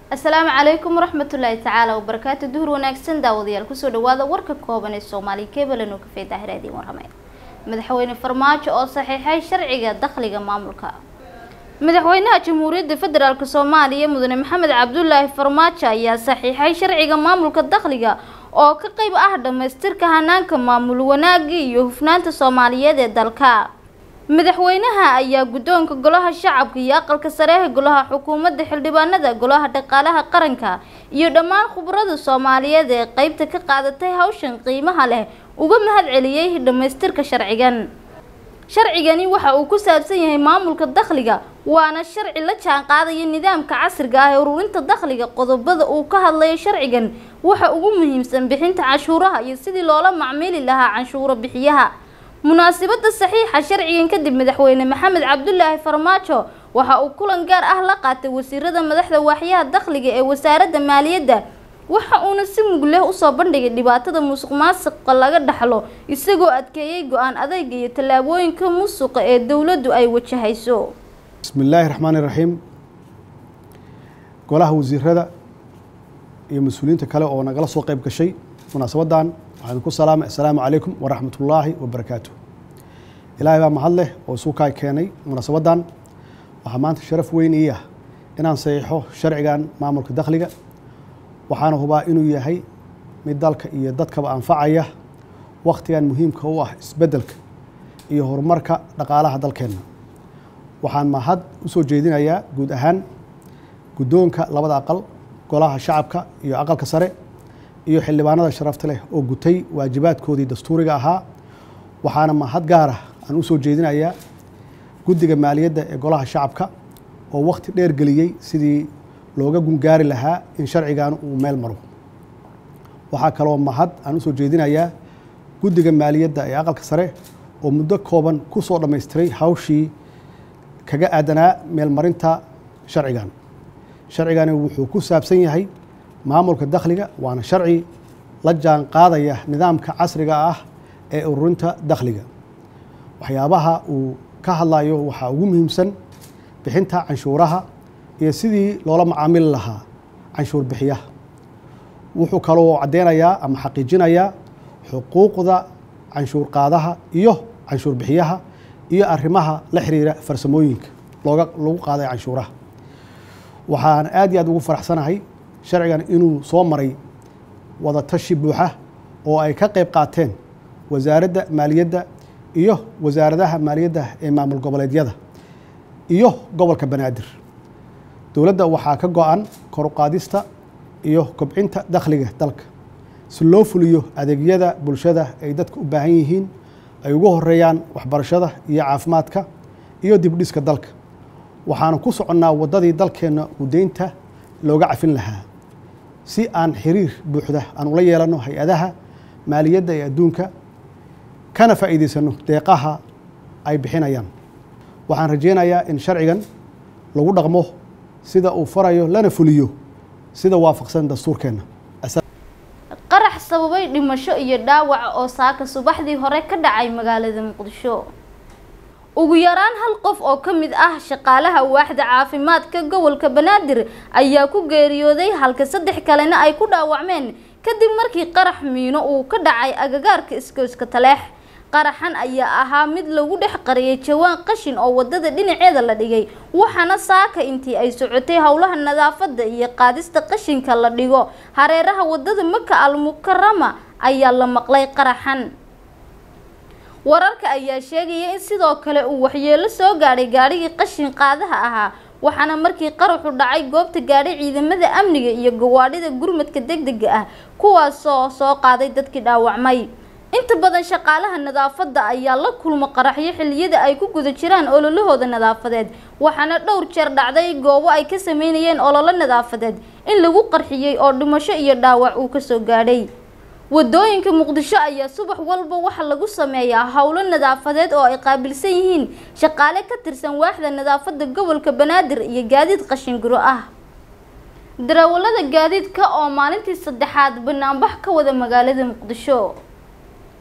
asalaamu calaykum waraxmatullaahi tacaala wabarakaatu duhur wanaagsan daawadayaal kusoo dhawaada warka kooban ee soomaaliya kebalan oo kafee daahiraadiin warramay madaxweyne farmaajo oo saxiixay sharciga dakhliga maamulka madaxweynaha jamhuuriyadda federaalk soomaaliya mudane maxamed cabdulaahi farmaajo ayaa saxiixay sharciga maamulka dakhliga oo ka qeyb ah dhamaystirka hanaanka maamul wanaagi iyo hufnaanta soomaaliyeed ee dalka madaxweynaha ayaa guddoonka golaha shacabka iyo aqalka sareeha golaha xukuumadda xildhibaanada golaha dhaqaalaha qaranka iyo dhammaan khubarada soomaaliyeed ee qeybta ka qaadatay hawshan qiimaha leh uga mahad celiyey dhamaystirka sharcigan sharcigani waxa uu ku saabsan yahay maamulka dakhliga waana sharci la jaan qaadaya nidaamka casriga ah ee ururinta dakhliga qodobada uu ka hadlayo sharcigan waxa ugu muhiimsan bixinta canshuuraha iyo sidii loola macmiili lahaa canshuuro bixiyaha munaasabada saxiixa sharcigan kadib madaxweyne maxamed cabdulaahi farmaajo waxa uu kulan gaar ah la qaatay wasiirada madaxda waaxyaha dakhliga ee wasaaradda maaliyadda waxa uuna si mug leh usoo bandhigay dhibaatada musuq maasuqa laga dhaxlo isagoo adkeeyey go-aan adayga iyo tallaabooyinka musuqa ee dowladdu ay wajahayso bismi illaahi raxmaani raxiim golaha wasiirada iyo mas-uuliyiinta kale oo nagala soo qeyb gashay munaasabadan waxaan ku salaamay assalaamu calaykum waraxmatullaahi wabarakaatu ilaahay baa mahad leh oo isuukaa keenay munaasabadan waxaa maanta sharaf weyn ii ah inaan saxiixo sharcigan maamulka dakhliga waxaana hubaa inuu yahay mid dalka iyo dadkaba anfacaya wakhtigan muhiimka u ah isbeddelka iyo horumarka dhaqaalaha dalkeenna waxaan mahad u soo jeedinayaa guud ahaan guddoonka labada aqal golaha shacabka iyo aqalka sare iyo xildhibaanada sharafta leh oo gutay waajibaadkoodii dastuuriga ahaa waxaana mahad gaar ah aan u soo jeedinayaa guddiga maaliyadda ee golaha shacabka oo wakhti dheer geliyey sidii looga gungaari lahaa in sharcigan uu meel maro waxaa kaloo mahad aan u soo jeedinayaa guddiga maaliyadda ee aqalka sare oo muddo kooban ku soo dhammaystiray hawshii kaga aadanaa meelmarinta sharcigan sharcigani wuxuu ku saabsan yahay maamulka dakhliga waana sharci la jaan qaadaya nidaamka casriga ah ee ururinta dakhliga waxyaabaha uu ka hadlayo waxaa ugu muhiimsan bixinta canshuuraha iyo sidii loola macaamili lahaa canshuur bixiyaha wuxuu kaloo caddeynayaa ama xaqiijinayaa xuquuqda canshuur qaadaha iyo canshuur bixiyaha iyo arrimaha la xiriira farsamooyinka looga lagu qaaday canshuuraha waxaan aad iyo aad ugu faraxsanahay sharcigan inuu soo maray wadatashi buuxa oo ay ka qayb qaateen wasaaradda maaliyadda iyo wasaaradaha maaliyadda ee maamul goboleedyada iyo gobolka banaadir dowladda waxaa ka go-an koruqaadista iyo kobcinta dakhliga dalka si loo fuliyo adeegyada bulshada ay dadka u baahan yihiin ay ugu horeeyaan waxbarashada iyo caafimaadka iyo dibdhiska dalka waxaanu ku soconnaa waddadii dalkeenna uu deynta looga cafin lahaa si aan xiriir buuxda aan ula yeelanno hay-adaha maaliyadda ee adduunka kana faa'iidaysanno deeqaha ay bixinayaan waxaan rajeynayaa in sharcigan lagu dhaqmo sida uu farayo lana fuliyo sida waafaqsan dastuurkeenna qarax sababay dhimasho iyo dhaawac oo saaka subaxdii hore ka dhacay magaalada muqdisho ugu yaraan hal qof oo ka mid ah shaqaalaha waaxda caafimaadka gobolka banaadir ayaa ku geeriyooday halka saddex kalena ay ku dhaawacmeen kadib markii qarax miino uu ka dhacay agagaarka iskooska taleex qaraxan ayaa ahaa mid lagu dhex qariyay jawaan qashin oo wadada dhinaceeda la dhigay waxaana saaka intii ay socotay howlaha nadaafada iyo qaadista qashinka la dhigo hareeraha wadada maka al mukarama ayaa la maqlay qaraxan wararka ayaa sheegaya in sidoo kale uu waxyeelo soo gaadhay gaadhigii qashin qaadaha ahaa waxaana markii qaraxu dhacay goobta gaadhay ciidamada amniga iyo gawaadhida gurmadka degdega ah kuwaasoo soo qaaday dadkii dhaawacmay inta badan shaqaalaha nadaafadda ayaa la kulma qaraxyo xilliyada ay ku guda jiraan ololahooda nadaafadeed waxaana dhowr jeer dhacday goobo ay ka sameynayeen ololo nadaafadeed in lagu qarxiyey oo dhimasho iyo dhaawac uu kasoo gaadhay wadooyinka muqdisho ayaa subax walba waxa lagu sameeyaa howlo nadaafadeed oo ay qaabilsan yihiin shaqaale ka tirsan waaxda nadaafadda gobolka banaadir iyo gaadiid qashinguro ah darawalada gaadiidka oo maalintii saddexaad banaanbax ka wada magaalada muqdisho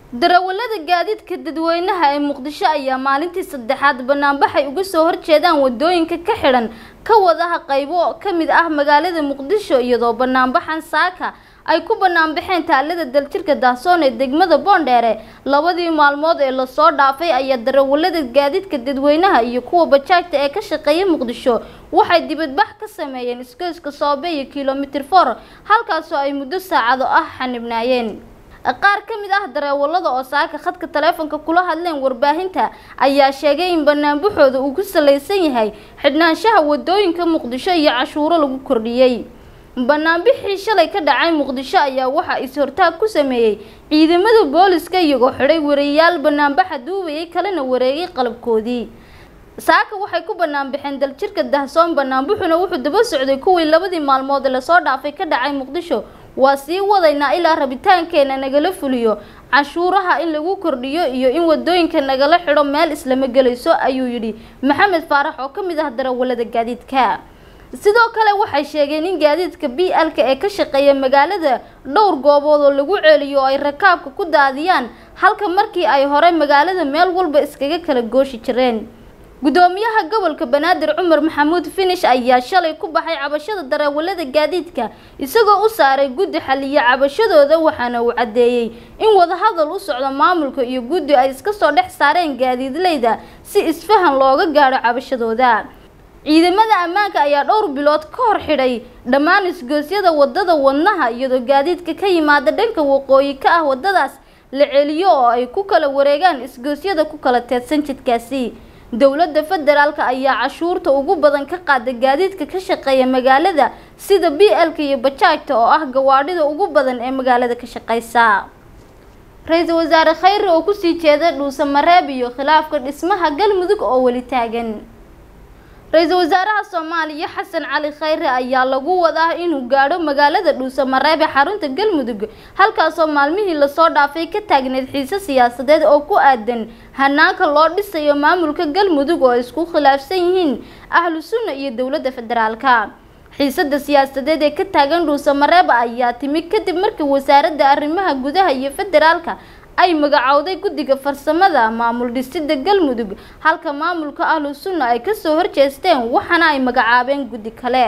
darawalada gaadiidka dadweynaha ee muqdisho ayaa maalintii saddexaad banaanbaxay uga soo horjeedaan wadooyinka ka xidhan ka wadaha qaybo ka mid ah magaalada muqdisho iyadoo banaanbaxan saaka ay ku banaanbaxeen taalada daljirka daahsoon ee degmada boondheere labadii maalmood ee lasoo dhaafay ayaa darawalada gaadiidka dadweynaha iyo kuwa bajaajta ee ka shaqeeya muqdisho waxay dibadbax ka sameeyeen isgoyska soobe iyo kilomitir for halkaasoo ay muddo saacado ah xanibnaayeen qaar ka mid ah dareewalada oo saaka khadka taleefonka kula hadleen warbaahinta ayaa sheegay in banaanbaxooda uu ku salaysan yahay xidhnaanshaha wadooyinka muqdisho iyo cashuuro lagu kordhiyey banaanbixii shalay ka dhacay muqdisho ayaa waxaa is-hortaag ku sameeyey ciidamada booliska iyagoo xidhay wariyayaal banaanbaxa duubayay kalena wareegay qalabkoodii saaka waxay ku banaanbaxeen daljirka dahsoon banaanbuxuna wuxuu daba socday kuwii labadii maalmood ee lasoo dhaafay ka dhacay muqdisho waa sii wadaynaa ilaa rabitaankeena nagala fuliyo cashuuraha in lagu kordhiyo iyo in wadooyinka nagala xidho meel islama gelayso ayuu yidhi maxamed faarax oo ka mid ah darawalada gaadiidka sidoo kale waxay sheegeen in gaadiidka b l-ka ee ka shaqeeya magaalada dhowr goobood oo lagu celiyo oo ay rakaabka ku daadiyaan halka markii ay hore magaalada meel walba iskaga kala gooshi jireen gudoomiyaha gobolka banaadir cumar maxamuud finish ayaa shalay ku baxay cabashada darawalada gaadiidka isagoo u saaray guddi xaliya cabashadooda waxaana uu caddeeyey in wadahadal u socdo maamulka iyo guddi ay iska soo dhex saareen gaadiidleyda si isfahan looga gaadho cabashadooda ciidamada ammaanka ayaa dhowr bilood ka hor xidhay dhammaan isgoosyada wadada wadnaha iyadoo gaadiidka ka yimaada dhanka waqooyi ka ah wadadaas la celiyo oo ay ku kala wareegaan isgoosyada ku kala teedsan jidkaasi dowladda federaalka ayaa cashuurta ugu badan ka qaada gaadiidka ka shaqeeya magaalada sida b l-ka iyo bajaajta oo ah gawaadhida ugu badan ee magaalada ka shaqeysa ra-iisul wasaare khayre oo kusii jeeda dhuuse mareeb iyo khilaafka dhismaha galmudug oo weli taagan ra-iisul wasaaraha soomaaliya xasan cali khayre ayaa lagu wadaa inuu gaadho magaalada dhuuse mareeb ee xarunta galmudug halkaasoo maalmihii lasoo dhaafay ka taagneyd xiise siyaasadeed oo ku aadan hanaanka loo dhisayo maamulka galmudug oo isku khilaafsan yihiin ahlu sunna iyo dowladda federaalka xiisada siyaasadeed ee ka taagan dhuuse mareeb ayaa timi kadib markii wasaaradda arrimaha gudaha iyo federaalka ay magacowday guddiga farsamada maamul dhisida galmudug halka maamulka ahlu sunna ay kasoo horjeesteen waxaana ay magacaabeen guddi kale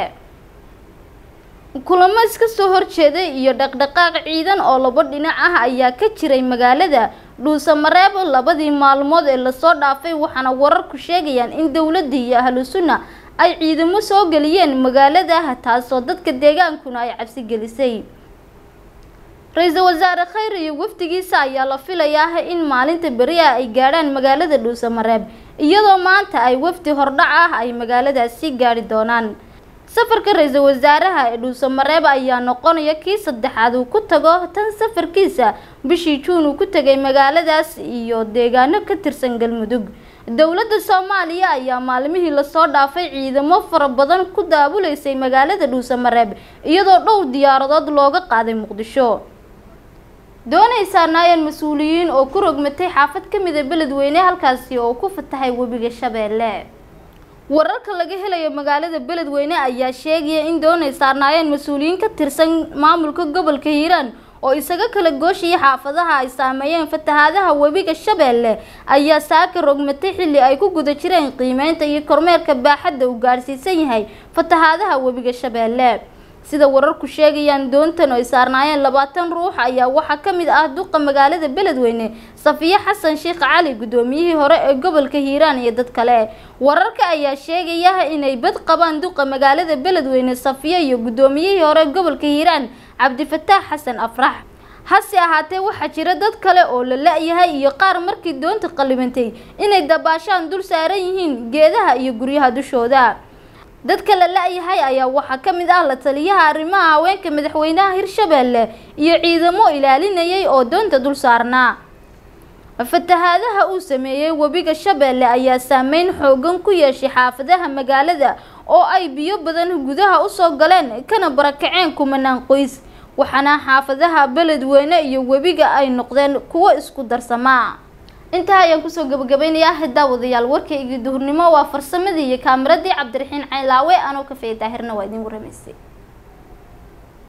kulamo iska soo horjeeday iyo dhaqdhaqaaq ciidan oo labo dhinac ah ayaa ka jiray magaalada dhuuse mareeb labadii maalmood ee lasoo dhaafay waxaana wararku sheegayaan in dowladda iyo ahlu sunna ay ciidamo soo geliyeen magaalada taasoo dadka deegaankuna ay cabsi gelisay ra-iisul wasaare khayre iyo wafdigiisa ayaa la filayaa in maalinta beri ah ay gaadhaan magaalada dhuuse mareeb iyadoo maanta ay wafdi hordhac ah ay magaaladaasi gaadhi doonaan safarka ra-iisul wasaaraha ee dhuuse mareeb ayaa noqonaya kii saddexaad uu ku tago tan safarkiisa bishii juun uu ku tegay magaaladaas iyo deegaano ka tirsan galmudug dowladda soomaaliya ayaa maalmihii lasoo dhaafay ciidamo fara badan ku daabuleysay magaalada dhuuse mareeb iyadoo dhowr diyaaradood looga qaaday muqdisho doonaysaa naayeen mas-uuliyiin oo ku rogmatay xaafad ka mida beledweyne halkaasi oo ku fatahay webiga shabeelle wararka laga helayo magaalada beledweyne ayaa sheegaya in doonay saarnaayeen mas-uuliyiin ka tirsan maamulka gobolka hiiraan oo isaga kala gooshaya xaafadaha ay saameeyeen fatahaadaha webiga shabeelle ayaa saaka rogmatay xilli ay ku guda jireen qiimeynta iyo kormeerka baaxadda uu gaadhsiisan yahay fatahaadaha webiga shabeelle sida wararku sheegayaan doontan oo ay saarnaayeen labaatan ruux ayaa waxaa ka mid ah duqa magaalada beledweyne safiye xasan sheekh cali guddoomiyihii hore ee gobolka hiiraan iyo dad kale wararka ayaa sheegaya inay bad qabaan duqa magaalada beledweyne safiye iyo guddoomiyihii hore gobolka hiiraan cabdifataax xasan afrax hase ahaatee waxaa jira dad kale oo la la-yahay iyo qaar markii doonta qalibantay inay dabaashaan dul saaran yihiin geedaha iyo guryaha dushooda dadka la la-yahay ayaa waxaa ka mid ah la taliyaha arrimaha haweenka madaxweynaha hirshabeelle iyo ciidamo ilaalinayay oo doonta dul saarnaa fatahaadaha uu sameeyey webiga shabeelle ayaa saameyn xoogan ku yeeshay xaafadaha magaalada oo ay biyo badan gudaha usoo galeen kana barakaceen kumanaan qoys waxaana xaafadaha beledweyne iyo webiga ay noqdeen kuwo isku darsamaa intaa ayaan kusoo gabagabeynayaa daawadayaal warkaygii duhurnimo waa farsamadii iyo kaamiradii cabdiraxiin caylaawe anoo kafeey daahirna waa idin waramaysay